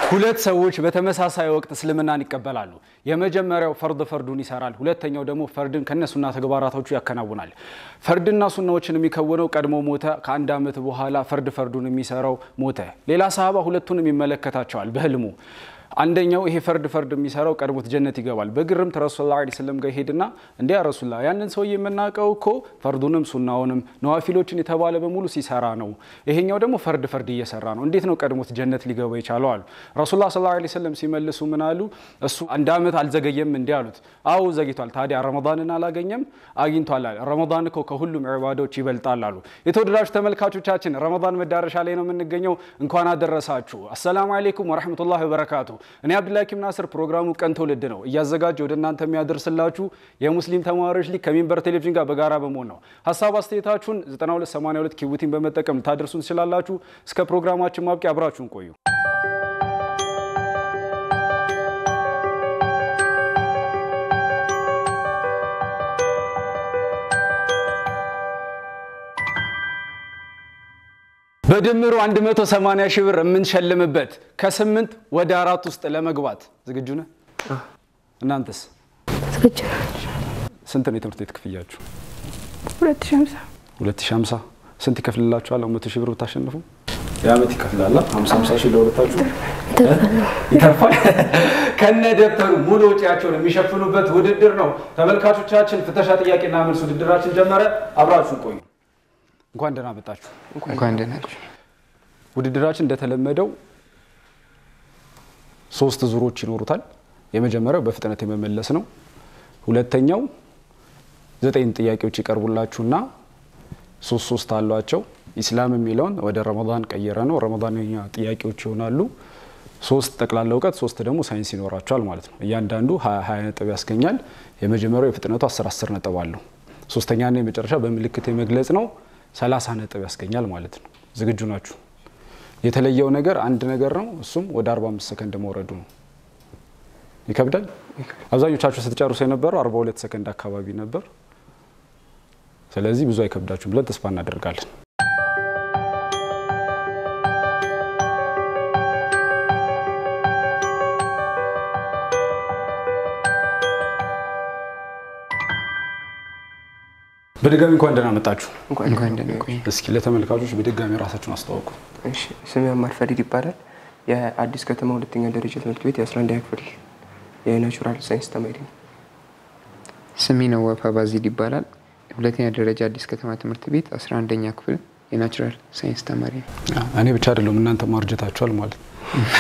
ሁለት ሰዎች በተመሳሳይ ወቅት እስልምናን ይቀበላሉ። የመጀመሪያው ፈርድ ፈርዱን ይሰራል። ሁለተኛው ደግሞ ፈርድን ከነሱና ተግባራቶቹ ያከናውናል። ፈርድና ሱናዎችን የሚከውነው ቀድሞ ሞተ። ከአንድ ዓመት በኋላ ፈርድ ፈርዱን የሚሰራው ሞተ። ሌላ ሰሃባ ሁለቱንም ይመለከታቸዋል በህልሙ አንደኛው ይሄ ፈርድ ፈርድ የሚሰራው ቀድሞት ጀነት ይገባል። በግርምት ረሱል ላ ስለም ጋር ሄድና እንዲ ረሱላ ያንን ሰውዬ የምናውቀው እኮ ፈርዱንም ሱናውንም ነዋፊሎችን የተባለ በሙሉ ሲሰራ ነው። ይሄኛው ደግሞ ፈርድ ፈርድ እየሰራ ነው። እንዴት ነው ቀድሞት ጀነት ሊገባ የቻለው አሉ። ረሱል ላ ስ ስለም ሲመልሱ ምን አሉ? እሱ አንድ ዓመት አልዘገየም እንዲ አሉት። አዎ ዘግይቷል። ታዲያ ረመዳንን አላገኘም? አግኝቷል አለ። ረመዳን እኮ ከሁሉም ዒባዶች ይበልጣል አሉ። የተወደዳችሁ ተመልካቾቻችን ረመዳን መዳረሻ ላይ ነው የምንገኘው። እንኳን አደረሳችሁ። አሰላሙ አሌይኩም ወረሕመቱላሂ ወበረካቱ እኔ አብዱልሐኪም ናስር ፕሮግራሙ ቀን ትውልድ ነው እያዘጋጀ ወደ እናንተ የሚያደርስላችሁ የሙስሊም ተማሪዎች ሊግ ከሚንበር ቴሌቪዥን ጋር በጋራ በመሆን ነው። ሀሳብ አስተያየታችሁን 9282 ኪቡቲን በመጠቀም ልታደርሱን ትችላላችሁ። እስከ ፕሮግራማችን ማብቂያ አብራችሁን ቆዩ። በድምሩ 180 ሺህ ብር የምንሸልምበት ከስምንት ወደ አራት ውስጥ ለመግባት ዝግጁ ነህ? እናንተስ ዝግጁ ናቸው። ስንት ነው የትምህርት ቤት ክፍያችሁ? ሁለት ሺህ ሃምሳ 2050 ስንት ይከፍልላችኋል? መቶ ሺህ ብር ብታሸንፉ የአመት ይከፍላል። 50 50 ሺህ ለሁለታችሁ ይተርፋል። ከነ ደብተሩ ሙሉ ወጪያቸውን የሚሸፍኑበት ውድድር ነው። ተመልካቾቻችን ፍተሻ ጥያቄና መልስ ውድድራችን ጀመረ። አብራችሁን ቆዩ። እንኳን ደህና መጣችሁ። እንኳን ደህና ናችሁ። ውድድራችን እንደተለመደው ሶስት ዙሮች ይኖሩታል። የመጀመሪያው በፍጥነት የመመለስ ነው። ሁለተኛው ዘጠኝ ጥያቄዎች ይቀርቡላችሁና ሶስት ሶስት አሏቸው። ኢስላም የሚለውን ወደ ረመዳን ቀየረ ነው። ረመዳንኛ ጥያቄዎች ይሆናሉ። ሶስት ጠቅላላ እውቀት፣ ሶስት ደግሞ ሳይንስ ይኖራቸዋል ማለት ነው። እያንዳንዱ ሀያ ሀያ ነጥብ ያስገኛል። የመጀመሪያው የፍጥነቱ አስር አስር ነጥብ አለው። ሶስተኛና የመጨረሻ በምልክት የመግለጽ ነው። ሰላሳ ነጥብ ያስገኛል ማለት ነው። ዝግጁ ናችሁ? የተለየው ነገር አንድ ነገር ነው። እሱም ወደ 45 ሰከንድ መውረዱ ነው። ይከብዳል። አብዛኞቻችሁ ስትጨርሱ የነበረው 42 ሰከንድ አካባቢ ነበር። ስለዚህ ብዙ አይከብዳችሁም ብለን ተስፋ እናደርጋለን። በድጋሚ እንኳን ደህና መጣችሁ። እንኳን ደህና ቆዩ። እስኪ ለተመልካቾች በድጋሚ ራሳችሁን አስተዋውቁ። እሺ ስሜ አማር ፈሪድ ይባላል። የአዲስ ከተማ ሁለተኛ ደረጃ ትምህርት ቤት የ11ኛ ክፍል የናቹራል ሳይንስ ተማሪ ነው። ስሜ ነዋፍ አባዚድ ይባላል። ሁለተኛ ደረጃ አዲስ ከተማ ትምህርት ቤት 11ኛ ክፍል የናቹራል ሳይንስ ተማሪ ነው። እኔ ብቻ አይደለም እናንተ ማርጀታችኋል ማለት ነው።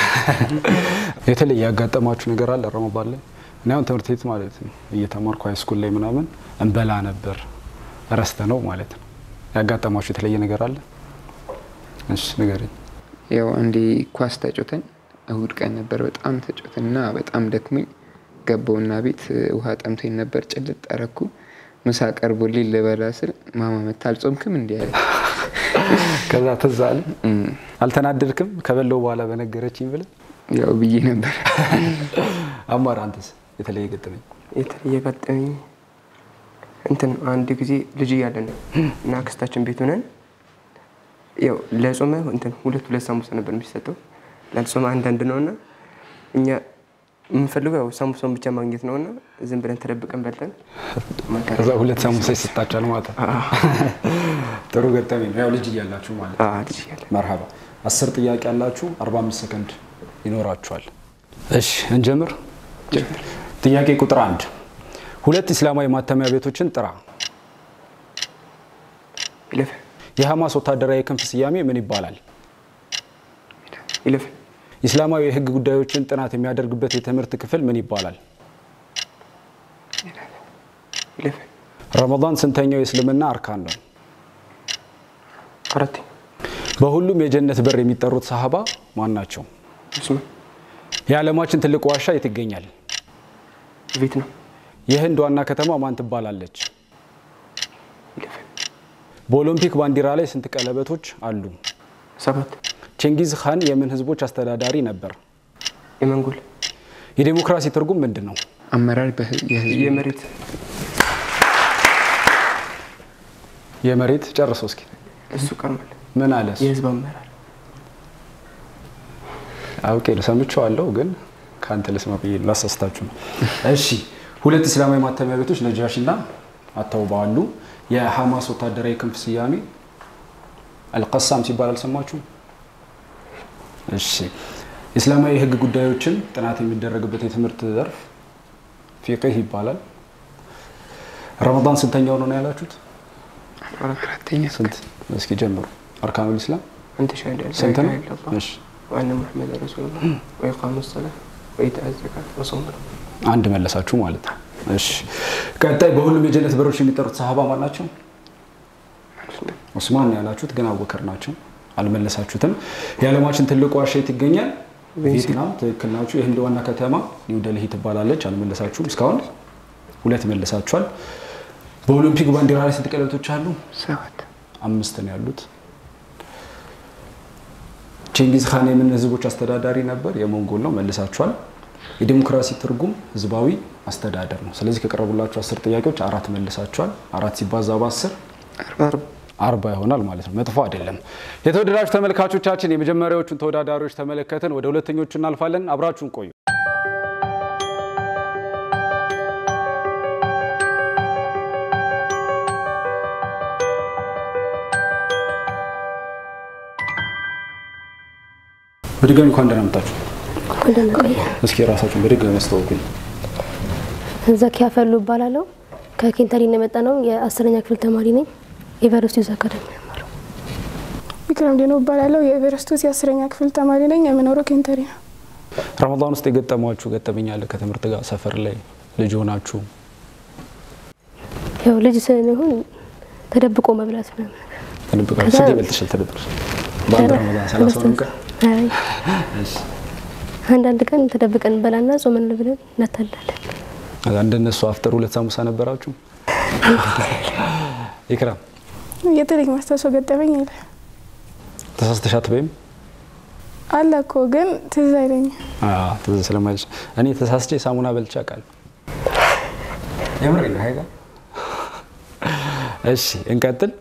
የተለየ ያጋጠማችሁ ነገር አለ ረመዳን ላይ? እኔ አሁን ትምህርት ቤት ማለት ነው እየተማርኩ ሃይስኩል ላይ ምናምን እንበላ ነበር ረስተ ነው ማለት ነው። ያጋጠማችሁ የተለየ ነገር አለ? እሺ ንገረኝ። ያው አንዴ ኳስ ተጮተን እሁድ ቀን ነበር። በጣም ተጮተን እና በጣም ደክሞኝ ገባውና ቤት ውሃ ጠምቶኝ ነበር። ጭልጥ አረኩ። ምሳ ቀርቦልኝ ልበላ ስል ማማ መታ አልጾምክም እንዲ ያለ ከዛ ትዝ አለ። አልተናደድክም? ከበለው በኋላ በነገረችኝ ብለህ ያው ብዬ ነበር። አማር አንተስ የተለየ ገጠመኝ? የተለየ ገጠመኝ እንትን አንድ ጊዜ ልጅ እያለን ነው እና አክስታችን ቤት ሆነን ያው ለጾመ እንትን ሁለት ሁለት ሳሙሳ ነበር የሚሰጠው ላልጾመ አንዳንድ ነው እና እኛ የምንፈልገው ያው ሳሙሳውን ብቻ ማግኘት ነው እና ዝም ብለን ተደብቀን በልተን ማታ ከዛ ሁለት ሳሙሳ ይሰጣችኋል ማለት ነው። ጥሩ ገጠመኝ ነው። ያው ልጅ እያላችሁ ማለት ነው። አዎ፣ ልጅ እያለን መርሀባ። አስር ጥያቄ ያላችሁ 45 ሰከንድ ይኖራችኋል። እሺ እንጀምር። ጥያቄ ቁጥር አንድ ሁለት እስላማዊ ማተሚያ ቤቶችን ጥራ። ይለፍ የሐማስ ወታደራዊ ክንፍ ስያሜ ምን ይባላል? ይለፍ ኢስላማዊ የህግ ጉዳዮችን ጥናት የሚያደርግበት የትምህርት ክፍል ምን ይባላል? ይለፍ ረመዳን ስንተኛው የእስልምና አርካን ነው? አራት በሁሉም የጀነት በር የሚጠሩት ሰሃባ ማን ናቸው? ዑስማን የዓለማችን ትልቅ ዋሻ የት ይገኛል? ቤት ነው የህንድ ዋና ከተማ ማን ትባላለች? ይለፍ በኦሎምፒክ ባንዲራ ላይ ስንት ቀለበቶች አሉ? ሰባት ቼንጊዝ ካን የምን ህዝቦች አስተዳዳሪ ነበር? የመንጎል የዴሞክራሲ ትርጉም ምንድን ነው? አመራር በህ- የህዝብ የመሬት የመሬት ጨርሶ እስኪ እሱ ቀርሟል። ምን አለ እሱ? የህዝብ አመራር አውቄ ነው ሰምቼዋለሁ፣ ግን ከአንተ ልስማ ብዬ ላሳስታችሁ ነው። እሺ ሁለት እስላማዊ ማተሚያ ቤቶች ነጃሺ እና አተውባ አሉ። የሐማስ ወታደራዊ ክንፍ ስያሜ አልቀሳም ሲባል አልሰማችሁም? እሺ እስላማዊ የህግ ጉዳዮችን ጥናት የሚደረግበት የትምህርት ዘርፍ ፊቅህ ይባላል። ረመዳን ስንተኛው ነው ነው ያላችሁት? አራተኛ ስንት? እስኪ ጀምሩ። አርካኑል ኢስላም أنت شهد أن لا ስንት ነው? إله إلا الله እሺ وأن محمدا رسول الله وإقام الصلاة وإيتاء الزكاة وصوم رمضان አንድ መለሳችሁ ማለት ነው። እሺ ቀጣይ በሁሉም የጀነት በሮች የሚጠሩት ሰሃባ ማን ናቸው? ዑስማን ነው ያላችሁት፣ ግን አቡበከር ናቸው። አልመለሳችሁትም። የዓለማችን ትልቁ ዋሻ የት ይገኛል? ቪየትናም። ትክክል ናችሁ። የህንድ ዋና ከተማ ኒው ደልሂ ትባላለች። አልመለሳችሁም። እስካሁን ሁለት መለሳችኋል። በኦሎምፒክ ባንዲራ ላይ ስንት ቀለበቶች አሉ? ሰባት አምስት ነው ያሉት። ቼንጊዝ ካን የምን ህዝቦች አስተዳዳሪ ነበር? የሞንጎል ነው። መልሳችኋል። የዲሞክራሲ ትርጉም ህዝባዊ አስተዳደር ነው። ስለዚህ ከቀረቡላችሁ አስር ጥያቄዎች አራት መልሳችኋል። አራት ሲባዛ በአስር አርባ አርባ ይሆናል ማለት ነው። መጥፎ አይደለም። የተወደዳችሁ ተመልካቾቻችን የመጀመሪያዎቹን ተወዳዳሪዎች ተመለከትን። ወደ ሁለተኞቹ እናልፋለን። አብራችሁን ቆዩ። በድጋሚ እንኳን ደህና መጣችሁ። እንደምን ቆየ? እስኪ ራሳችሁን በድጋሚ አስተዋውቁኝ። ዘኪያ ፈሉ እባላለሁ። ከኬንታሪ ነው የመጣ ነው። የአስረኛ ክፍል ተማሪ ነኝ። ኤቨረስት ዩዝ አካዳሚ ነው የምማረው። ቢክራም ዴኖ እባላለሁ። የኤቨረስት ውስጥ የአስረኛ ክፍል ተማሪ ነኝ። የምኖረው ኬንተሪ ነው። ረመዳን ውስጥ የገጠሟችሁ ገጠመኝ አለ? ከትምህርት ጋር ሰፈር ላይ ልጅ ሆናችሁ ያው ልጅ ስንሆን ተደብቆ መብላት ምናምን ነገር። ተደብቃችሁ ከዛ- ስንት ይበልጥሻል? ተደብቀሽ በአንድ ረመዳን ሰላሳውን ቀን አይ እሺ። አንዳንድ ቀን ተደብቀን እንበላና ጾመን ብለን እናታላለን። እንደነሱ አፍጠር ሁለት ሳሙሳ ነበራችሁ? ኢክራም የተለይ ማስታወሰው ገጠመኝ የለ ተሳስተሻት በይም አለ እኮ ግን ትዝ አይለኝም። ትዝ ስለማይልሽ እኔ ተሳስቼ ሳሙና በልቼ አውቃለሁ። የምር ነው ሀይጋ። እሺ እንቀጥል።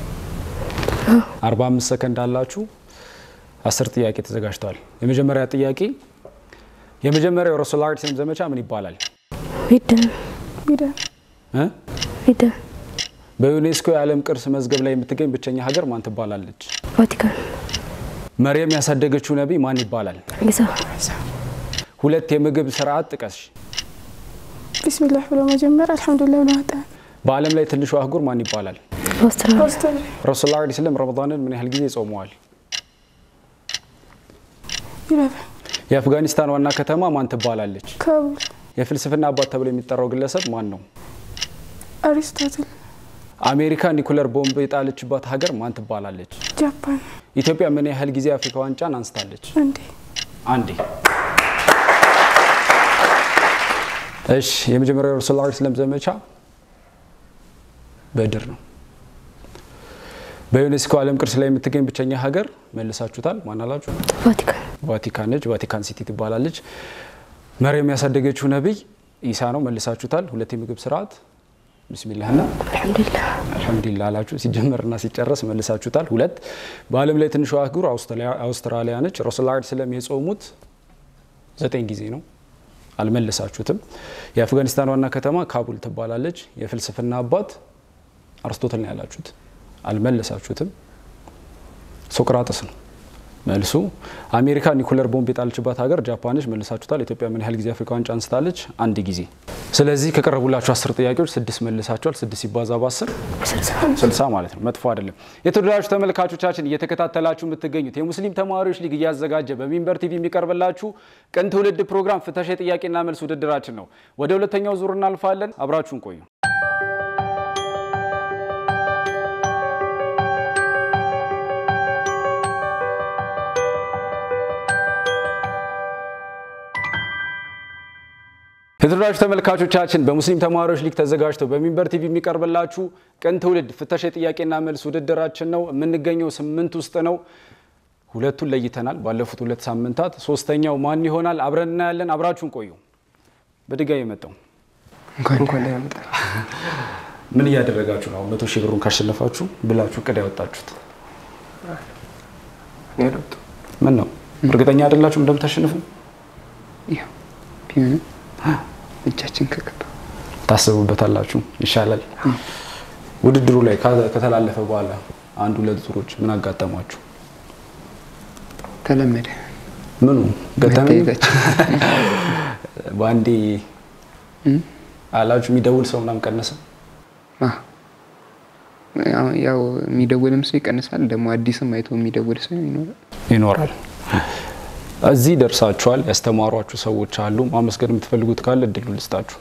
45 ሰከንድ አላችሁ። አስር ጥያቄ ተዘጋጅተዋል። የመጀመሪያ ጥያቄ የመጀመሪያው ረሱል ላ ስለም ዘመቻ ምን ይባላል? ሂደን ቢደን እ? ሂደን በዩኔስኮ የዓለም ቅርስ መዝገብ ላይ የምትገኝ ብቸኛ ሀገር ማን ትባላለች? ቫቲካን መርየም ያሳደገችው ነቢይ ማን ይባላል? ዒሳ ሁለት የምግብ ስርዓት ጥቀሽ። ቢስሚላህ ብሎ መጀመር አልሐምዱሊላህ ብሎ ማጠን በዓለም ላይ ትንሹ አህጉር ማን ይባላል? አውስትራሊያ አውስትራሊያ ረሱል ላ ስለም ረመዳንን ምን ያህል ጊዜ ጾመዋል? ይለፈ የአፍጋኒስታን ዋና ከተማ ማን ትባላለች? ካቡል የፍልስፍና አባት ተብሎ የሚጠራው ግለሰብ ማን ነው? አሪስቶትል አሜሪካ ኒኩለር ቦምብ የጣለችባት ሀገር ማን ትባላለች? ጃፓን ኢትዮጵያ ምን ያህል ጊዜ የአፍሪካ ዋንጫን አንስታለች? እንዴ አንዴ። እሺ፣ የመጀመሪያው ረሱል ላ ስለም ዘመቻ በድር ነው። በዩኔስኮ ዓለም ቅርስ ላይ የምትገኝ ብቸኛ ሀገር መልሳችሁታል። ማን አላችሁ? ቫቲካን ቫቲካን ነች። ቫቲካን ሲቲ ትባላለች። መርየም ያሳደገችው ነቢይ ኢሳ ነው። መልሳችሁታል። ሁለት የምግብ ስርዓት ቢስሚላህና አልሐምዱሊላህ አልሐምዱሊላህ አላችሁ። ሲጀመርና ሲጨረስ መልሳችሁታል። ሁለት በዓለም ላይ ትንሿ አህጉር አውስትራሊያ- አውስትራሊያ ነች። ረሱል ላ ስለም የጾሙት ዘጠኝ ጊዜ ነው። አልመለሳችሁትም። የአፍጋኒስታን ዋና ከተማ ካቡል ትባላለች። የፍልስፍና አባት አርስቶትል ነው ያላችሁት። አልመለሳችሁትም። ሶቅራጥስ ነው መልሱ። አሜሪካ ኒኩለር ቦምብ የጣለችባት ሀገር ጃፓንች መልሳችሁታል። ኢትዮጵያ ምን ያህል ጊዜ አፍሪካ ዋንጫ አንስታለች? አንድ ጊዜ። ስለዚህ ከቀረቡላችሁ አስር ጥያቄዎች ስድስት መልሳችኋል። ስድስት ሲባዛ በአስር ስልሳ ማለት ነው። መጥፎ አይደለም። የተወደዳችሁ ተመልካቾቻችን እየተከታተላችሁ የምትገኙት የሙስሊም ተማሪዎች ሊግ እያዘጋጀ በሚንበር ቲቪ የሚቀርብላችሁ ቅን ትውልድ ፕሮግራም ፍተሻ የጥያቄና መልስ ውድድራችን ነው። ወደ ሁለተኛው ዙር እናልፋለን። አብራችሁን ቆዩ። የተወዳጁ ተመልካቾቻችን በሙስሊም ተማሪዎች ሊግ ተዘጋጅተው በሚንበር ቲቪ የሚቀርብላችሁ ቅን ትውልድ ፍተሻ የጥያቄና መልስ ውድድራችን ነው። የምንገኘው ስምንት ውስጥ ነው። ሁለቱን ለይተናል ባለፉት ሁለት ሳምንታት። ሶስተኛው ማን ይሆናል? አብረን እናያለን። አብራችሁን ቆዩ። በድጋሚ የመጣው እንኳን እንኳን ደህና መጣ። ምን እያደረጋችሁ ነው? መቶ ሺህ ብሩን ካሸነፋችሁ ብላችሁ ቅድ ያወጣችሁት እኔ አልወጣሁም። ምን ነው? እርግጠኛ አይደላችሁ እንደምታሸንፉ? ያው ቢሆንም እጃችን ከገባ ታስቡበታላችሁ። ይሻላል። ውድድሩ ላይ ከ- ከተላለፈ በኋላ አንድ ሁለት ዙሮች ምን አጋጠሟችሁ? ተለመደ ምኑ ገጠመኝ? መታየታችን በአንዴ አላችሁ የሚደውል ሰው ምናምን ቀነሰ? አዎ። ያው- ያው የሚደውልም ሰው ይቀንሳል። ደግሞ አዲስም አይቶ የሚደውል ሰው ይኖራል። ይኖራል። እዚህ ደርሳችኋል። ያስተማሯችሁ ሰዎች አሉ። ማመስገን የምትፈልጉት ካለ እድሉ ልስጣችሁ።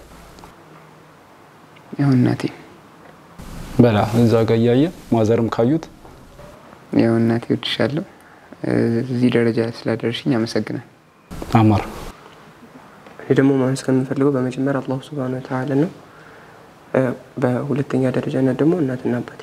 ያው እናቴ በላ እዛ ጋ እያየ ማዘርም ካዩት ያው እናቴ ወድሻለሁ፣ እዚህ ደረጃ ስላደረሽኝ አመሰግናል። አማር እኔ ደግሞ ማመስገን የምፈልገው በመጀመሪያ አላሁ ስብሃነ ወተዓላ ነው። እ፣ በሁለተኛ ደረጃነት ደግሞ እናትና አባቴ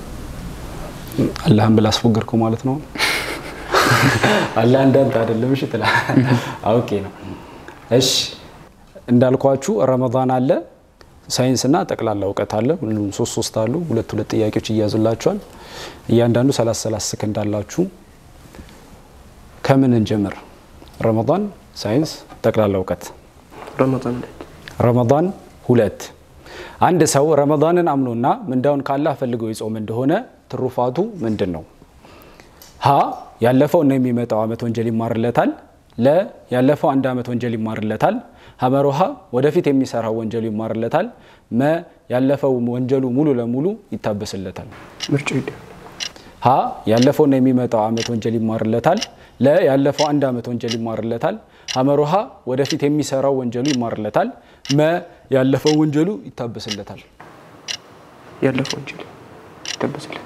አላህን ብላ አስፎገርከው ማለት ነው። አላህ እንዳንተ አይደለም። እሺ ትላ አውቄ ነው። እሺ እንዳልኳችሁ ረመዳን አለ፣ ሳይንስና ጠቅላላ እውቀት አለ። ሁሉም ሶስት ሶስት አሉ። ሁለት ሁለት ጥያቄዎች እያዙላችኋል። እያንዳንዱ ሰላሳ ሰላሳ ሰከንድ አላችሁ። ከምን እንጀምር? ረመዳን፣ ሳይንስ፣ ጠቅላላ እውቀት ረመዳን ላይ ረመዳን ሁለት አንድ ሰው ረመዳንን አምኖና ምንዳውን ካላህ ፈልገው ይጾም እንደሆነ ትሩፋቱ ምንድን ነው? ሀ ያለፈው እና የሚመጣው ዓመት ወንጀል ይማርለታል። ለ ያለፈው አንድ ዓመት ወንጀል ይማርለታል። ሀመሮሃ ወደፊት የሚሰራው ወንጀሉ ይማርለታል። መ ያለፈው ወንጀሉ ሙሉ ለሙሉ ይታበስለታል። ምርጫ ሂደ ሀ ያለፈውና የሚመጣው ዓመት ወንጀል ይማርለታል። ለ ያለፈው አንድ ዓመት ወንጀል ይማርለታል። ሀመሮሃ ወደፊት የሚሰራው ወንጀሉ ይማርለታል። መ ያለፈው ወንጀሉ ይታበስለታል። ያለፈው ወንጀል ይታበስለታል።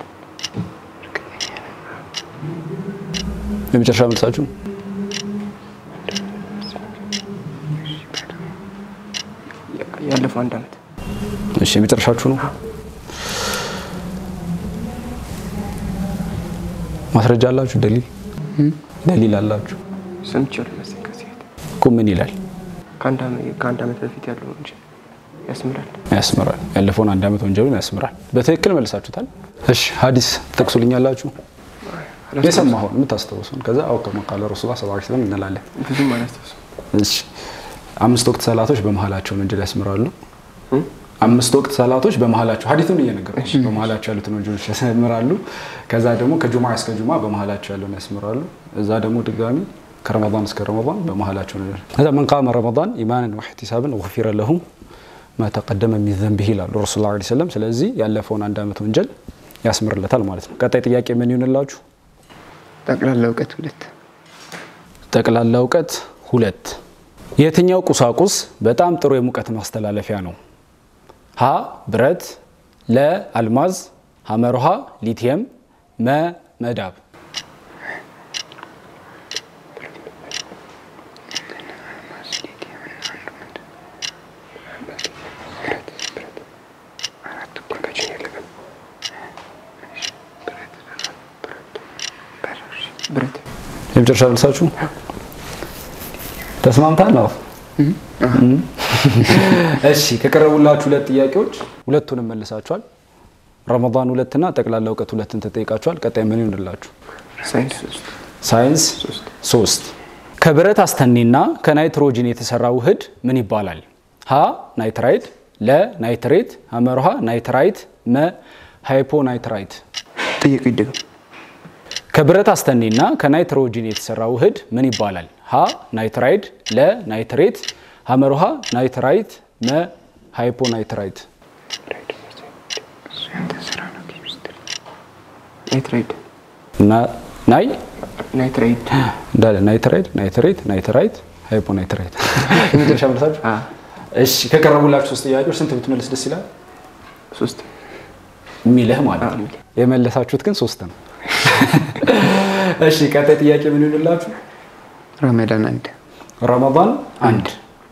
የመጨረሻ መልሳችሁ ያ- ያለፈው አንድ ዓመት እሺ፣ የመጨረሻችሁ ነው። ማስረጃ አላችሁ? ደሊል ደሊል አላችሁ ሰምቻለሁ መሰለኝ ከዚህ በፊት እኮ ምን ይላል? ከአንድ ዓመት ከአንድ ዓመት በፊት ያለው ወንጀል ያስምራል። ያስምራል። ያለፈውን አንድ ዓመት ወንጀሉን ያስምራል። በትክክል መልሳችሁታል። እሺ፣ ሀዲስ ትጠቅሱልኛላችሁ? የሰማሁን የምታስታውሱን ከዛ አው ከማ ቃለ ረሱላ ስ ስለም እንላለን። ብዙም አላስታውስም። እሺ፣ አምስት ወቅት ሰላቶች በመሀላቸውን ወንጀል ያስምራሉ። አምስት ወቅት ሰላቶች በመሀላቸው ሀዲቱን እየነገርኩሽ በመሀላቸው ያሉትን ወንጀሎች ያስምራሉ። ከዛ ደግሞ ከጁማ እስከ ጁማ በመሀላቸው ያለውን ያስምራሉ። እዛ ደግሞ ድጋሚ ከረመዳን እስከ ረመዳን በመሀላቸው ነው። ከዛ መን ቃመ ረመዳን ኢማንን ወሕቲሳብን ጉፊረ ለሁ ማ ተቀደመ ሚን ዘንቢሂ ይላሉ ረሱል ላ ሰለም። ስለዚህ ያለፈውን አንድ ዓመት ወንጀል ያስምርለታል ማለት ነው። ቀጣይ ጥያቄ ምን ይሆንላችሁ? ጠቅላላ እውቀት ሁለት ጠቅላላ እውቀት ሁለት የትኛው ቁሳቁስ በጣም ጥሩ የሙቀት ማስተላለፊያ ነው? ሀ ብረት፣ ለ አልማዝ፣ ሐመርሃ ሊቲየም፣ መ መዳብ። ብረት የመጨረሻ መልሳችሁ ተስማምታል ነው? እሺ ከቀረቡላችሁ ሁለት ጥያቄዎች ሁለቱንም መልሳችኋል። ረመዳን ሁለትና ጠቅላላ እውቀት ሁለትን ተጠይቃችኋል። ቀጣይ ምን ይሆንላችሁ? ሳይንስ ሶስት ሳይንስ ሶስት ከብረት አስተኔና ከናይትሮጂን የተሰራ ውህድ ምን ይባላል? ሀ ናይትራይት፣ ለ ናይትሬት፣ ሐመርሃ ናይትራይት፣ መ ሃይፖናይትራይት። ጥያቄ ይደገም። ከብረት አስተኔና ከናይትሮጂን የተሰራ ውህድ ምን ይባላል? ሀ ናይትራይድ፣ ለ ናይትሬት፣ ሐመርሃ ናይትራይት፣ መ ሃይፖናይትራይት። ናይትራይድ እና ናይ ናይትራይድ እንዳለ ናይትራይድ፣ ናይትሬት፣ ናይትራይት፣ ሃይፖናይትራይት። የመጨረሻ መልሳችሁ? አ እሺ ከቀረቡላችሁ ሶስት ጥያቄዎች ስንት ብትመልስ ደስ ይላል? ሶስት የሚልህ ማለት አዎ፣ ነው። የሚልህ። የመለሳችሁት ግን ሶስት ነው። እሺ ቀጣይ ጥያቄ ምን ይሆንላችሁ? ረመዳን አንድ ረመዳን አንድ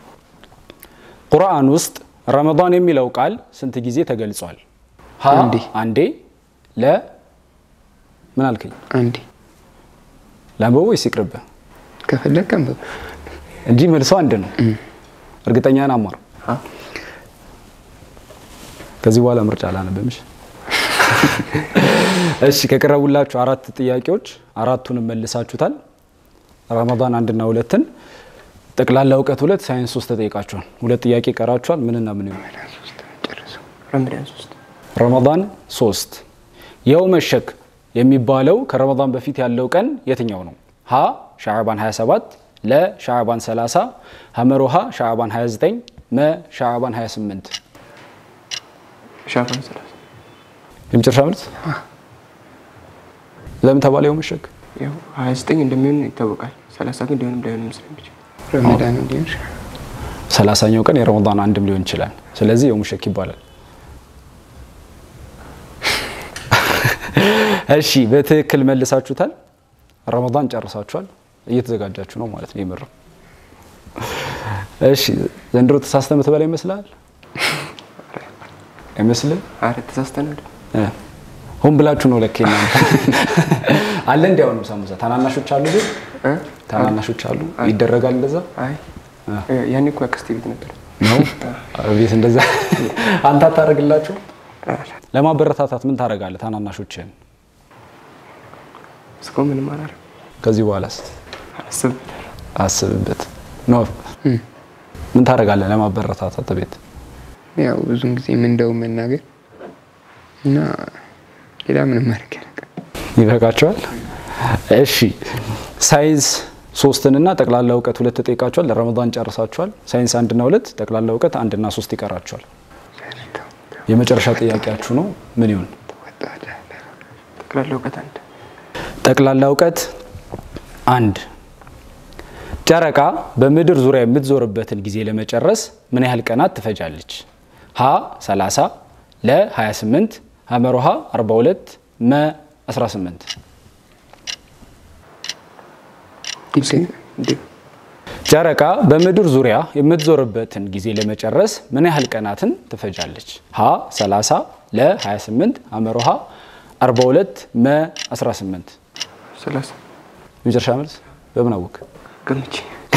ቁርአን ውስጥ ረመዳን የሚለው ቃል ስንት ጊዜ ተገልጿል? ሀ አንዴ። አንዴ፣ ለ ምን አልከኝ? አንዴ ላንበቦ ወይስ ይቅርብህ ከፈለግ አንብብ። እንጂ መልሶ አንድ ነው። እርግጠኛ ነህ አማር? አ ከዚህ በኋላ ምርጫ አላነብምሽ። እሺ ከቀረቡላችሁ አራት ጥያቄዎች አራቱንም መልሳችሁታል። ረመዳን አንድና ሁለትን ጠቅላላ እውቀት ሁለት ሳይንስ ሶስት ተጠይቃችኋል። ሁለት ጥያቄ ይቀራችኋል። ምንና ምን ይሆናል? ረመዳን ሶስት ረመዳን ሶስት የውመ ሸክ የሚባለው ከረመዳን በፊት ያለው ቀን የትኛው ነው? ሀ ሻዕባን 27 ለ ሻዕባን 30 ሀመሮሃ ሻዕባን 29 መ ሻዕባን 28 ሻዕባን ሰላሳ የመጨረሻ መልስ ለምን ተባለ የውመ ሸክ? ያው ሀያ ዘጠኝ እንደሚሆን ይታወቃል። ሰላሳ ግን ሊሆንም ላይሆንም ስለሚችል ረመዳን ሊሆን ይችላል። ሰላሳኛው ቀን የረመዳን አንድም ሊሆን ይችላል። ስለዚህ የውመ ሸክ ይባላል። እሺ በትክክል መልሳችሁታል። ረመዳን ጨርሳችኋል። እየተዘጋጃችሁ ነው ማለት ነው። የምር እሺ። ዘንድሮ ተሳስተ ምትበላ ይመስላል አይመስልም? አረ ተሳስተናል። እ ሆን ብላችሁ ነው ለኬ እናንተ አለ እንዲ አሁንም ሳሙሳ ታናናሾች አሉ ግን እ? ታናናሾች አሉ ይደረጋል እንደዛ አይ ያኔ እኮ አክስቴ ቤት ነበር። ነው ቤት እንደዛ አንተ አታደርግላችሁ ለማበረታታት ምን ታደርጋለህ ታናናሾችህን እስካሁን ምንም አላረም። ከዚህ በኋላስ አስብ አስብበት ነው ምን ታደርጋለህ ለማበረታታት ቤት ያው ብዙን ጊዜ ምንደው መናገር እና ሌላ ምንም ማድረግ ያለቀ ይበቃቸዋል እሺ ሳይንስ ሶስትንና ጠቅላላ እውቀት ሁለት ተጠይቃቸዋል ለረመዳን ጨርሳቸዋል ሳይንስ አንድና ሁለት ጠቅላላ እውቀት አንድና ሶስት ይቀራቸዋል የመጨረሻ ጥያቄያችሁ ነው ምን ይሁን ጠቅላላ እውቀት አንድ ጠቅላላ እውቀት አንድ ጨረቃ በምድር ዙሪያ የምትዞርበትን ጊዜ ለመጨረስ ምን ያህል ቀናት ትፈጃለች? ሀ 30 ለ 28 ሀመሮሃ 42 መ 18 እንዲሁ ጨረቃ በምድር ዙሪያ የምትዞርበትን ጊዜ ለመጨረስ ምን ያህል ቀናትን ትፈጃለች? ሀ 30 ለ 28 ሀመሮሃ 42 መ 18 ሰላሳ የመጨረሻ መልስ በምን አወቅ? ገምቼ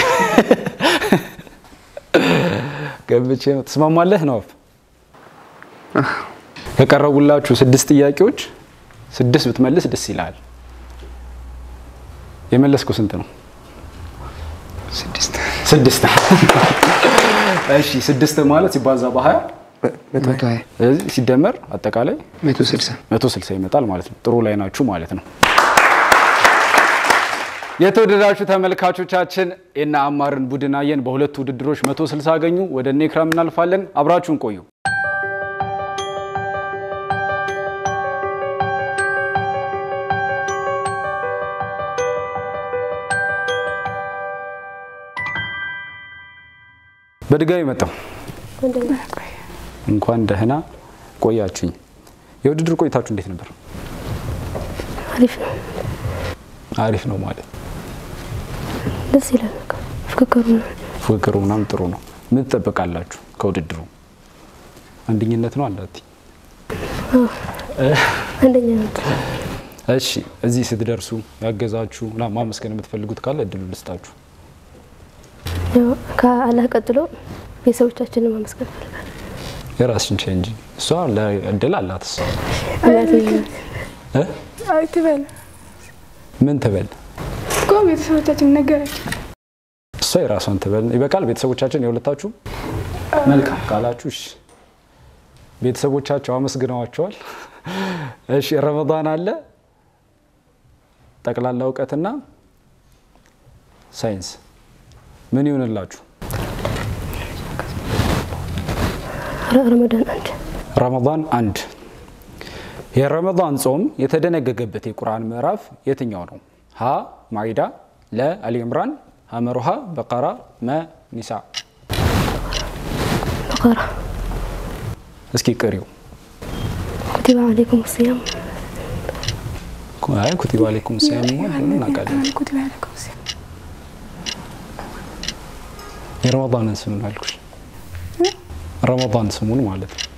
ገብቼ ነው። ትስማማለህ ነው? ከቀረቡላችሁ ስድስት ጥያቄዎች ስድስት ብትመልስ ደስ ይላል። የመለስኩ ስንት ነው? ስድስት ስድስት። እሺ ስድስት ማለት ሲባዛ በሀያ መቶ መቶ ሀያ ስለዚህ ሲደመር አጠቃላይ መቶ ስልሳ መቶ ስልሳ ይመጣል ማለት ነው። ጥሩ ላይ ናችሁ ማለት ነው። የተወደዳችሁ ተመልካቾቻችን የእነ አማርን ቡድን አየን። በሁለቱ ውድድሮች መቶ ስልሳ አገኙ። ወደ እነ ኢክራም እናልፋለን። አብራችሁን ቆዩ። በድጋሚ መጣው እንኳን ደህና ቆያችሁኝ። የውድድር ቆይታችሁ እንዴት ነበር? አሪፍ ነው፣ አሪፍ ነው ማለት ደስ ይላል። በቃ ፍክክሩ ነው። ፉክክሩ ምናምን ጥሩ ነው። ምን ትጠብቃላችሁ ከውድድሩ? አንደኝነት ነው አንዳቲ አንደኛ ነው። እሺ እዚህ ስትደርሱ ያገዛችሁ ምናምን ማመስገን የምትፈልጉት ካለ እድሉ ልስጣችሁ። ያው ከአላህ ቀጥሎ ቤተሰቦቻችንን ማመስገን እፈልጋለሁ። የራስሽን ቼ እንጂ እሷ እድል አላት። እሷ እናቴ እ? አይ ትበል ምን ትበል? እኮ ቤተሰቦቻችን ነገራቸው። እሷ የራሷን ትበል። ይበቃል። ቤተሰቦቻችን የሁለታችሁ መልካም ካላችሁ እሺ። ቤተሰቦቻቸው አመስግነዋቸዋል። እሺ ረመዳን አለ ጠቅላላ እውቀትና ሳይንስ ምን ይሆንላችሁ? ረ- ረመዳን አንድ ረመዳን አንድ የረመዳን ጾም የተደነገገበት የቁርአን ምዕራፍ የትኛው ነው? ሀ ማኢዳ፣ ለ አሊ ኢምራን፣ ሀመሩሃ በቀራ፣ መ ኒሳ። በቀራ እስኪ ቅሪው። ኩቲባ አለይኩም ሲያም አይ ኩቲባ አለይኩም ሲያም እናውቃለን። ኩቲባ አለይኩም ሲያም የረመዳንን ስም ነው ያልኩሽ። ረመዳን ስሙን ማለት ነው።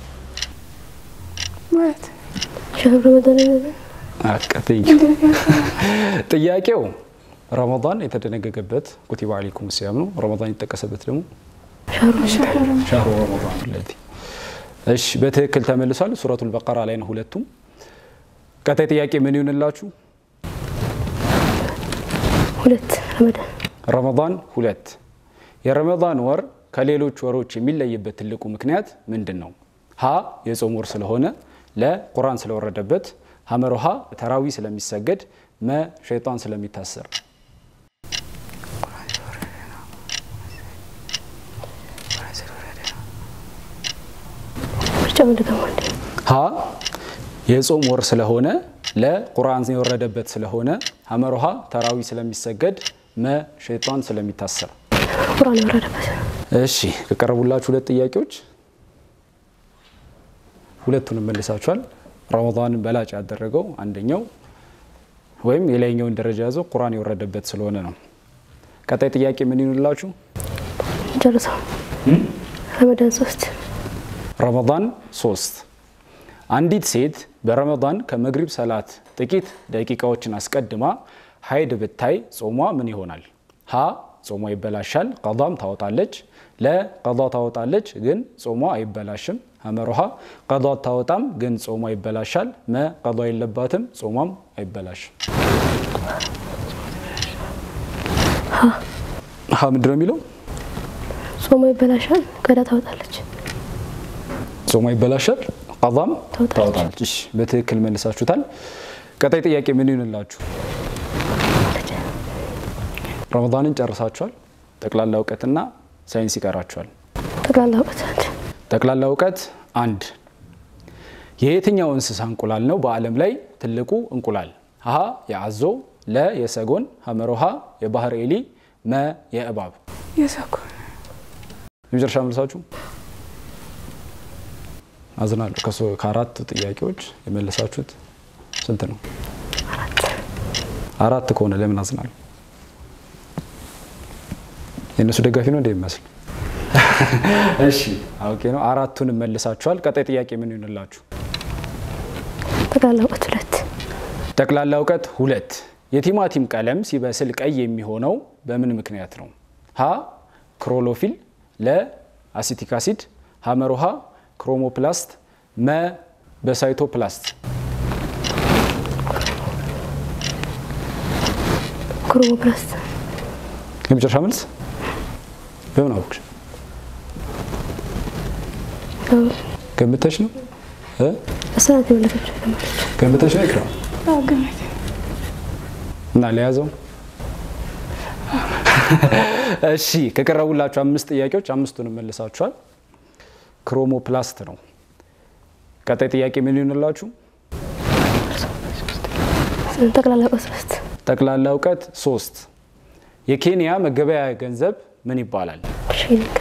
ማለት ሸህር ረመዳን አቀተኝ ጥያቄው ረመዳን የተደነገገበት ኩቲባ አለይኩም ሲያም ነው። ረመዳን የተጠቀሰበት ደግሞ ሸህር ሻህሩ ረመዳን ለቲ እሺ፣ በትክክል ተመልሷል። ሱረቱል በቀራ ላይ ነው ሁለቱም። ቀጣይ ጥያቄ ምን ይሆንላችሁ? ሁለት ረመዳን ረመዳን ሁለት የረመዳን ወር ከሌሎች ወሮች የሚለይበት ትልቁ ምክንያት ምንድን ነው? ሀ የጾም ወር ስለሆነ፣ ለ ቁርአን ስለወረደበት፣ ሀመሮሃ ተራዊ ስለሚሰገድ፣ መ ሸይጣን ስለሚታሰር። ምርጫውን ድገማ እንዴ ሀ የጾም ወር ስለሆነ፣ ለ ቁርአን የወረደበት ስለሆነ፣ ሀመሮሃ ተራዊ ስለሚሰገድ፣ መ ሸይጣን ስለሚታሰር። ቁርአን የወረደበት እሺ ከቀረቡላችሁ ሁለት ጥያቄዎች ሁለቱንም መልሳችኋል። ረመዳንን በላጭ ያደረገው አንደኛው ወይም የላይኛውን ደረጃ ያዘው ቁርአን የወረደበት ስለሆነ ነው። ቀጣይ ጥያቄ ምን ይሆንላችሁ? ጨርሰው ረመዳን ሶስት ረመዳን ሶስት አንዲት ሴት በረመዳን ከመግሪብ ሰላት ጥቂት ደቂቃዎችን አስቀድማ ሀይድ ብታይ ጾሟ ምን ይሆናል? ሀ ጾሟ ይበላሻል፣ ቀዷም ታወጣለች። ለ ቀዷ ታወጣለች፣ ግን ጾሟ አይበላሽም። ሀመሮሃ ቀዷ ታወጣም፣ ግን ጾሟ ይበላሻል። መ ቀዷ የለባትም፣ ጾሟም አይበላሽም። ሀ ምንድን ነው የሚለው? ጾሞ ይበላሻል፣ ቀዳ ታወጣለች። ጾሟ ይበላሻል፣ ቀዷም ታወጣለች። ታወጣለች። እሺ፣ በትክክል መልሳችሁታል። ቀጣይ ጥያቄ ምን ይሆንላችሁ? ረመዳንን ጨርሳችኋል። ጠቅላላ እውቀትና ሳይንስ ይቀራችኋል። ጠቅላላ እውቀት አንድ ጠቅላላ እውቀት አንድ የየትኛው እንስሳ እንቁላል ነው በዓለም ላይ ትልቁ እንቁላል? ሀ የአዞ፣ ለ የሰጎን፣ ሀመሮሃ የባህር ኤሊ፣ መ የእባብ። የሰኩ የመጨረሻ መልሳችሁ አዝናለሁ። ከሶ- ከአራቱ ጥያቄዎች የመለሳችሁት ስንት ነው? አራት ከሆነ ለምን አዝናለሁ? የእነሱ ደጋፊ ነው እንደሚመስል። እሺ አውቄ ነው። አራቱንም መልሳችኋል። ቀጣይ ጥያቄ ምን ይሆንላችሁ? ጠቅላላ እውቀት ሁለት ጠቅላላ እውቀት ሁለት የቲማቲም ቀለም ሲበስል ቀይ የሚሆነው በምን ምክንያት ነው? ሀ ክሮሎፊል፣ ለ አሲቲክ አሲድ፣ ሀመሮሃ ክሮሞፕላስት፣ መ በሳይቶፕላስት። ክሮሞፕላስት የመጨረሻ መልስ በምን አወቅሽ? ገምተሽ ነው እ? እሰናት የመለሰችው ለማለት ገምተሽ ነው ይክራም ግምት እና ለያዘው እሺ ከቀረቡላችሁ አምስት ጥያቄዎች አምስቱንም መልሳችኋል። ክሮሞፕላስት ነው። ቀጣይ ጥያቄ ምን ይሆንላችሁ? ጠቅላላ እውቀት ሶስት ጠቅላላ እውቀት ሶስት የኬንያ መገበያያ ገንዘብ ምን ይባላል? ሺሊንግ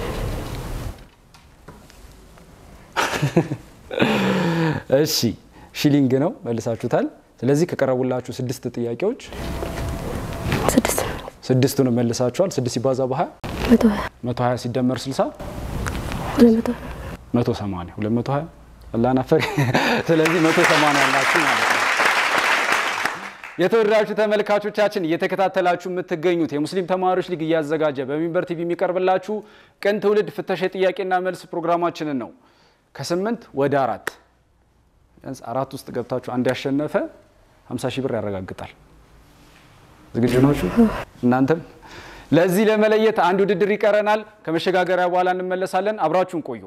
እሺ ሺሊንግ ነው መልሳችሁታል። ስለዚህ ከቀረቡላችሁ ስድስት ጥያቄዎች ስድስት ስድስቱንም መልሳችኋል። ስድስት ሲባዛ በሀያ መቶ ሀያ መቶ ሀያ ሲደመር ስልሳ ሁለት መቶ መቶ ሰማንያ ሁለት መቶ ሀያ አላናፈሪ ስለዚህ መቶ ሰማንያ ያላችሁ ማለት ነው። የተወደዳችሁ ተመልካቾቻችን እየተከታተላችሁ የምትገኙት የሙስሊም ተማሪዎች ሊግ እያዘጋጀ በሚንበር ቲቪ የሚቀርብላችሁ ቅን ትውልድ ፍተሻ የጥያቄና መልስ ፕሮግራማችንን ነው። ከስምንት ወደ አራት ቢያንስ አራት ውስጥ ገብታችሁ አንድ ያሸነፈ 50 ሺህ ብር ያረጋግጣል። ዝግጁ ናችሁ? እናንተም ለዚህ ለመለየት አንድ ውድድር ይቀረናል። ከመሸጋገሪያ በኋላ እንመለሳለን። አብራችሁን ቆዩ።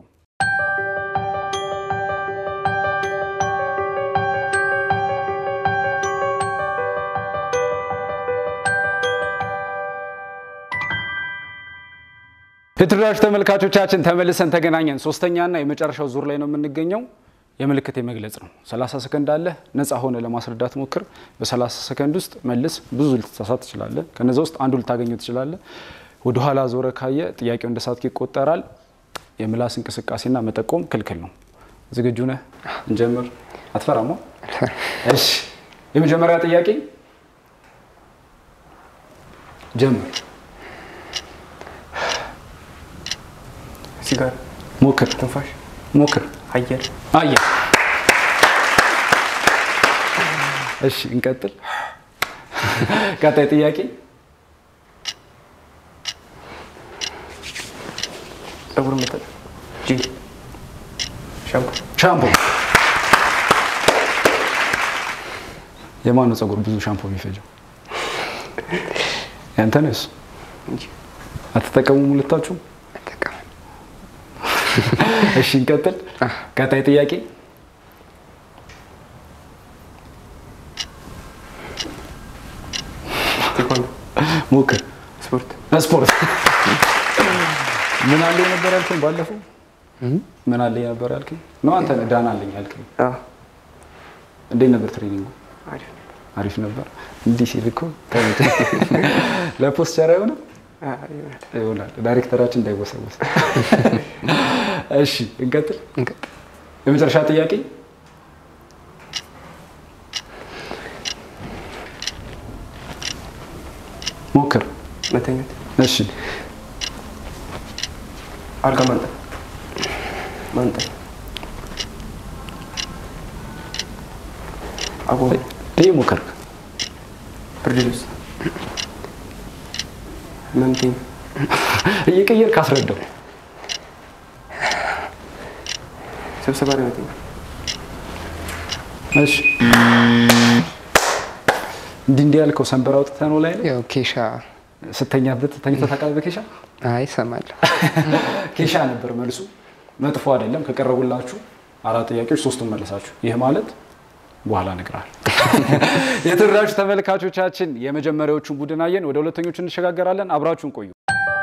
የተወደዳችሁ ተመልካቾቻችን ተመልሰን ተገናኘን። ሶስተኛና የመጨረሻው ዙር ላይ ነው የምንገኘው። የምልክት የመግለጽ ነው። 30 ሰከንድ አለ። ነፃ ሆነ ለማስረዳት ሞክር። በ30 ሰከንድ ውስጥ መልስ። ብዙ ልትሳሳት ትችላለህ። ከነዚ ውስጥ አንዱ ልታገኘው ትችላለህ። ወደኋላ ዞረ ካየ ጥያቄው እንደ ሳትክ ይቆጠራል። የምላስ እንቅስቃሴና መጠቆም ክልክል ነው። ዝግጁ ነህ? እንጀምር። አትፈራማ? እሺ። የመጀመሪያ ጥያቄ ጀምር። ሲጋራ፣ ሞክር፣ ትንፋሽ፣ ሞክር። አየር፣ አየ እሺ፣ እንቀጥል። ቀጣይ ጥያቄ ጸጉር መጠጥ፣ ጄል፣ ሻምፑ፣ ሻምፖ። የማነው ጸጉር ብዙ ሻምፖ የሚፈጀው? ያንተንስ እንጂ አትጠቀሙም ሁለታችሁም? ተጠቀሙ። እሺ እንቀጥል። ቀጣይ ጥያቄ ቴኳንዶ፣ ሞክር። ስፖርት፣ ስፖርት ምን አለ ነበር ያልከኝ ባለፈው? ምን አለ ነበር ያልከኝ? ነው አንተ ነህ ዳና አለኝ ያልከኝ። አዎ፣ እንዴት ነበር ትሬኒንጉ? አሪፍ ነው። አሪፍ ነበር። እንዲህ ሲል እኮ ተመቸኝ። ለፖስቸር አይሆንም አዎ፣ ይሆናል። ይሆናል። ዳይሬክተራችን እንዳይወሰወስ። እሺ እንቀጥል። እንቀጥል። የመጨረሻ ጥያቄ ሞክር። መተኛት፣ እሺ አልጋ ማንጠፍ፣ ማንጠፍ፣ አጎበር፣ ይህ ሞክር። ብርድ ልብስ፣ ህመምተኛ፣ እየቀየር ካስረዳው ስብሰባ ላይ መተኛ፣ እሺ እንዲህ እንዲህ ያልከው ሰንበር አውጥተህ ነው ላይ ነው ያው ኬሻ ስተኛበት ተኝተህ ታውቃለህ? በኬሻ አይ እሰማለሁ። ኬሻ ነበር መልሱ። መጥፎ አይደለም። ከቀረቡላችሁ አራት ጥያቄዎች ሶስቱን መለሳችሁ። ይህ ማለት በኋላ እነግርሃለሁ። የተወደዳችሁ ተመልካቾቻችን የመጀመሪያዎቹን ቡድን አየን። ወደ ሁለተኞቹ እንሸጋገራለን። አብራችሁን ቆዩ።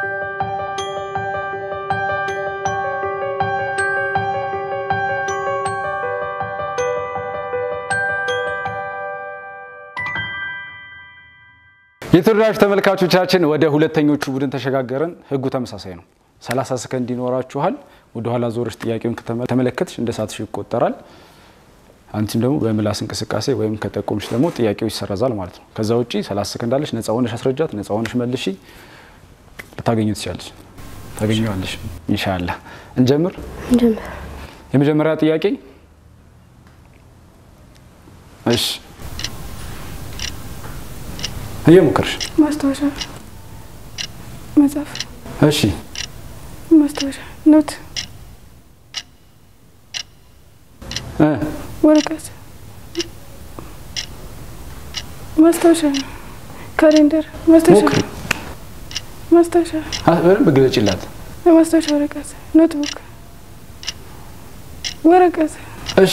የተወደዳችሁ ተመልካቾቻችን ወደ ሁለተኞቹ ቡድን ተሸጋገርን። ህጉ ተመሳሳይ ነው። 30 ሰከንድ ይኖራችኋል። ወደኋላ ዞረሽ ጥያቄውን ከተመለከትሽ እንደ ሳትሽ ይቆጠራል። አንቺም ደግሞ በምላስ እንቅስቃሴ ወይም ከጠቆምሽ ደግሞ ጥያቄው ይሰረዛል ማለት ነው። ከዛ ውጪ 30 ሰከንድ አለሽ። ነፃ ሆነሽ አስረጃት፣ ነፃ ሆነሽ መልሺ። ልታገኙ ትችላለሽ፣ ታገኘዋለሽ። ኢንሻላህ እንጀምር። እንጀምር። የመጀመሪያ ጥያቄ እሺ፣ እየሞከርሽ ማስታወሻ መጽሐፍ፣ እሺ፣ ማስታወሻ ኖት፣ እ ወረቀት፣ ማስታወሻ ካሌንደር፣ ማስታወሻ ሞክሪ፣ ማስታወሻ አ- በደንብ ግለጭላት። ማስታወሻ ወረቀት፣ ኖትቡክ፣ ወረቀት፣ እሺ፣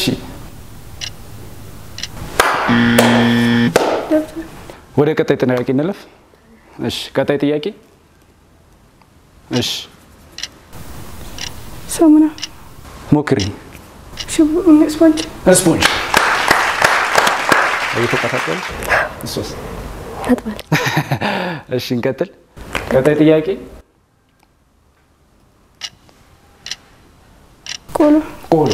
ደብተር፣ ወደ ቀጣይ ጥያቄ እንለፍ። እሺ፣ ቀጣይ ጥያቄ እሺ፣ ሳሙና፣ ሞክሪ። ሽቦ፣ ስፖንጅ፣ ስፖንጅ እየተቀጣጠለች እሱስ ታጥባል። እሺ እንቀጥል። ቀጣይ ጥያቄ ቆሎ፣ ቆሎ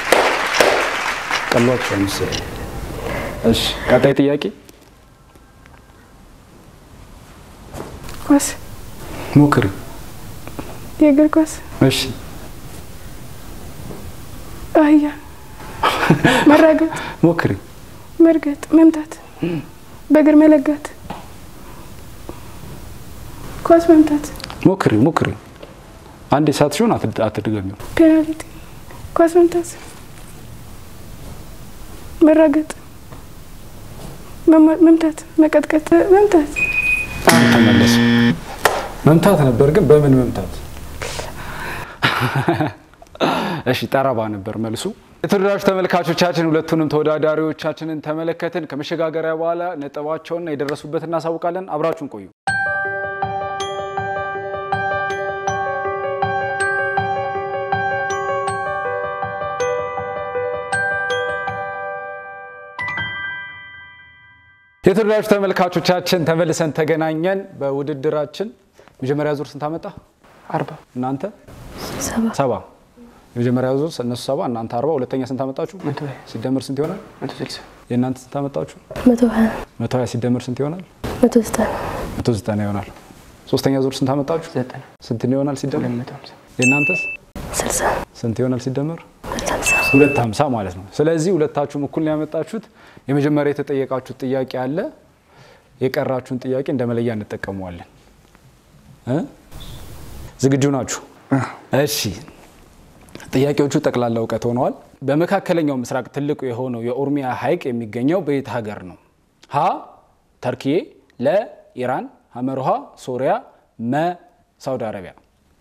ቀሏቸው ምስል። እሺ ቀጣይ ጥያቄ ኳስ፣ ሞክሪ። የእግር ኳስ፣ እሺ አህያ፣ መራገጥ፣ ሞክሪ። መርገጥ፣ መምታት፣ በእግር መለጋት፣ ኳስ መምታት፣ ሞክሪ ሞክሪ። አንዴ ሳት ሲሆን አትድገሚው። ፔናልቲ፣ ኳስ መምታት፣ መራገጥ፣ መማ- መምታት፣ መቀጥቀጥ፣ መምታት፣ ተመለስ። መምታት ነበር ግን በምን መምታት? እሺ ጠረባ ነበር መልሱ። የተወደዳችሁ ተመልካቾቻችን ሁለቱንም ተወዳዳሪዎቻችንን ተመለከትን። ከመሸጋገሪያ በኋላ ነጥባቸውንና የደረሱበት እናሳውቃለን። አብራችሁን ቆዩ። የተወደዳችሁ ተመልካቾቻችን ተመልሰን ተገናኘን። በውድድራችን መጀመሪያ ዙር ስንት አመጣ? አርባ እናንተ ሰባ ሰባ። የመጀመሪያ ዙር እነሱ ሰባ፣ እናንተ አርባ። ሁለተኛ ስንት አመጣችሁ? መቶ ሀያ ሲደመር ስንት ይሆናል? መቶ ስልሳ የእናንተ ስንት አመጣችሁ? መቶ ሀያ መቶ ሀያ ሲደመር ስንት ይሆናል? መቶ ዘጠና መቶ ዘጠና ይሆናል። ሶስተኛ ዙር ስንት አመጣችሁ? ዘጠና ስንት ይሆናል ሲደመር? ሁለት መቶ ሀምሳ የእናንተስ ስልሳ ስንት ይሆናል ሲደመር? ሁለት ሀምሳ ሁለት ሀምሳ ማለት ነው። ስለዚህ ሁለታችሁም እኩል ነው ያመጣችሁት። የመጀመሪያ የተጠየቃችሁት ጥያቄ አለ። የቀራችሁን ጥያቄ እንደ መለያ እንጠቀመዋለን። እ? ዝግጁ ናችሁ? እሺ። ጥያቄዎቹ ጠቅላላ እውቀት ሆነዋል። በመካከለኛው ምስራቅ ትልቁ የሆነው የኦሮሚያ ሐይቅ የሚገኘው በየት ሀገር ነው? ሀ ተርኪዬ፣ ለ ኢራን፣ ሀመርሃ ሶሪያ፣ መ ሳውዲ አረቢያ።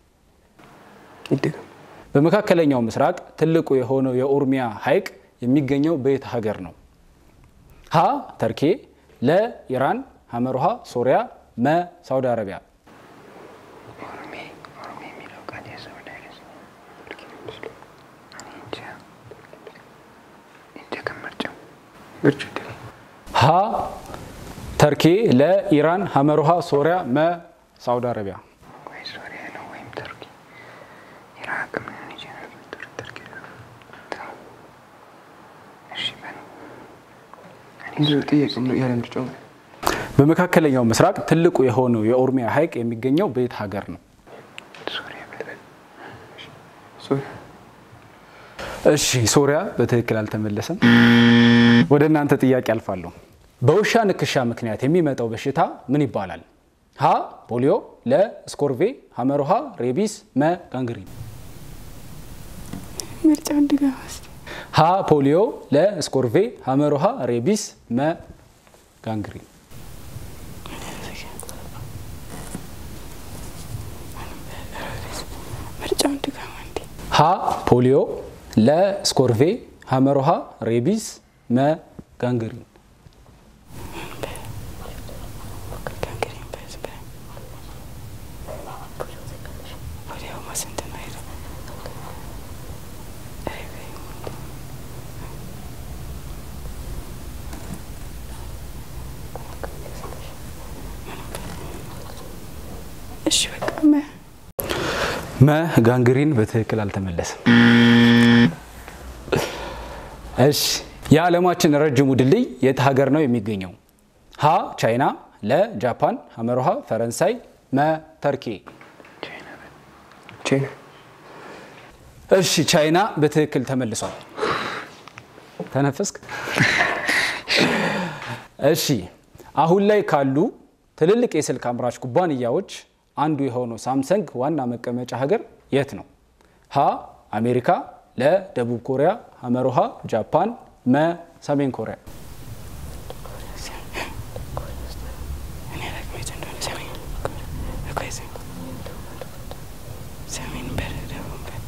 ይደገም። በመካከለኛው ምስራቅ ትልቁ የሆነው የኦሮሚያ ሐይቅ የሚገኘው በየት ሀገር ነው? ሀ ተርኬ፣ ለ ኢራን፣ ሀመርሃ ሶሪያ፣ መ ሳውዲ አረቢያ። ኦሮሜ ኦሮሜ የሚለው ቃል የሰው ላይ ይደገም ምርጫው ምርጫ ይደገም። ሀ ተርኬ፣ ለ ኢራን፣ ሀመርሃ ሶሪያ፣ መ ሳውዲ አረቢያ። ወይ ሶሪያ ነው ወይም ተርኪ ኢራቅም ሊሆን ይችላል። ቱር- ተርኪ ነው። ተው። እሺ በል እንዲሁ ጥያቄው ነው ያለ ምርጫው ማለት በመካከለኛው ምስራቅ ትልቁ የሆነው የኦሮሚያ ሐይቅ የሚገኘው በየት ሀገር ነው? ሶሪያ በል ሶሪ እሺ ሶሪያ በትክክል አልተመለሰም። ወደ እናንተ ጥያቄ አልፋለሁ። በውሻ ንክሻ ምክንያት የሚመጣው በሽታ ምን ይባላል? ሀ ፖሊዮ፣ ለ ስኮርቬ፣ ሀመርሃ ሬቢስ፣ መ ጋንግሪን። ምርጫውን ድገም እስኪ። ሀ ፖሊዮ፣ ለ ስኮርቬ፣ ሀመርሃ ሬቢስ፣ መ ጋንግሪን። ምርጫውን ድገም እንዴ። ሀ ፖሊዮ፣ ለ ስኮርቬ፣ ሀመርሃ ሬቢስ፣ መ ጋንግሪን። ጋንግሪን በህዝብ ወዲያው ማስንት ነው ሄደ እሺ በቃ መ መ ጋንግሪን በትክክል አልተመለሰም። እሺ የዓለማችን ረጅሙ ድልድይ የት ሀገር ነው የሚገኘው? ሀ ቻይና፣ ለ ጃፓን፣ ሀመርሃ ፈረንሳይ፣ መ ተርኪ። ቻይና እሺ ቻይና በትክክል ተመልሷል። ተነፈስክ? እሺ አሁን ላይ ካሉ ትልልቅ የስልክ አምራች ኩባንያዎች አንዱ የሆነው ሳምሰንግ ዋና መቀመጫ ሀገር የት ነው? ሀ አሜሪካ፣ ለ ደቡብ ኮሪያ፣ ሀመርሃ ጃፓን፣ መ ሰሜን ኮሪያ። እኔ አላውቅም የት እንደሆነ ሰሜን እኮ የት ሰሜን በር ደቡብ በር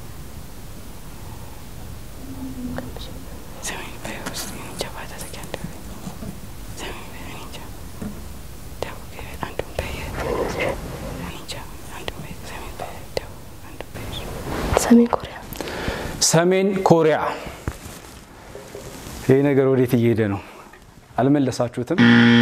ሰሜን በር ውስጥ እኔ እንጃ ባታ ተኪያ እንደሆነ ሰሜን በር እኔ እንጃ ደቡብ በር አንዱን በር እኔ እንጃ አንዱን በር ሰሜን በር ደቡብ አንዱን በር ሰሜን ኮሪያ ሰሜን ኮሪያ። ይህ ነገር ወዴት እየሄደ ነው? አልመለሳችሁትም።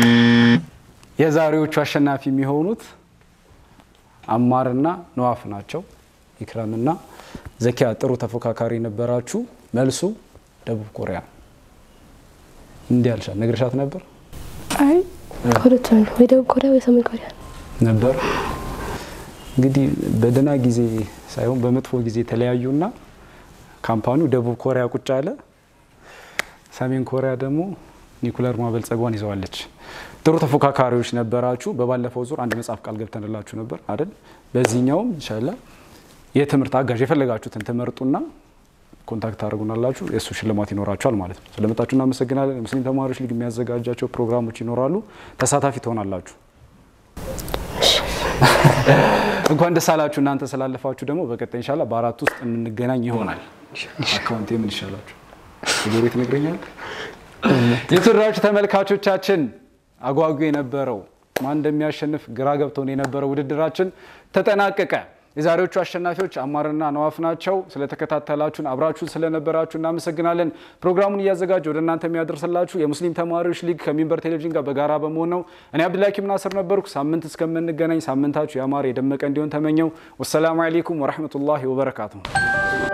የዛሬዎቹ አሸናፊ የሚሆኑት አማርና ነዋፍ ናቸው። ኢክራምና ዘኪያ ጥሩ ተፎካካሪ ነበራችሁ። መልሱ ደቡብ ኮሪያ። እንዲህ አልሻት ነግርሻት ነበር አይ ከሁለቱ አንዱ ወይ ደቡብ ኮሪያ ወይ ሰሜን ኮሪያ ነበር። እንግዲህ በደህና ጊዜ ሳይሆን በመጥፎ ጊዜ ተለያዩና ካምፓኒው ደቡብ ኮሪያ ቁጭ አለ። ሰሜን ኮሪያ ደግሞ ኒኩለር ማበልጸጓን ይዘዋለች። ጥሩ ተፎካካሪዎች ነበራችሁ። በባለፈው ዙር አንድ መጽሐፍ ቃል ገብተንላችሁ ነበር አይደል? በዚህኛውም ኢንሻላህ የትምህርት አጋዥ የፈለጋችሁትን ትመርጡና ኮንታክት ታደርጉናላችሁ። የእሱ ሽልማት ይኖራችኋል ማለት ነው። ስለመጣችሁ እናመሰግናለን። ሙስሊም ተማሪዎች ሊግ የሚያዘጋጃቸው ፕሮግራሞች ይኖራሉ። ተሳታፊ ትሆናላችሁ። እንኳን ደስ አላችሁ። እናንተ ስላለፋችሁ ደግሞ በቀጣይ ኢንሻላህ በአራት ውስጥ የምንገናኝ ይሆናል። አካውንት የምን ይሻላችሁ ዜሮ ትነግረኛል። የተወደዳችሁ ተመልካቾቻችን አጓጉ የነበረው ማን እንደሚያሸንፍ ግራ ገብቶን የነበረው ውድድራችን ተጠናቀቀ። የዛሬዎቹ አሸናፊዎች አማርና ነዋፍ ናቸው። ስለተከታተላችሁን አብራችሁን ስለነበራችሁ እናመሰግናለን። ፕሮግራሙን እያዘጋጀ ወደ እናንተ የሚያደርስላችሁ የሙስሊም ተማሪዎች ሊግ ከሚንበር ቴሌቪዥን ጋር በጋራ በመሆን ነው። እኔ አብዱላኪም ናስር ነበርኩ። ሳምንት እስከምንገናኝ ሳምንታችሁ ያማረ የደመቀ እንዲሆን ተመኘው። ወሰላሙ አሌይኩም ወረህመቱላሂ ወበረካቱ።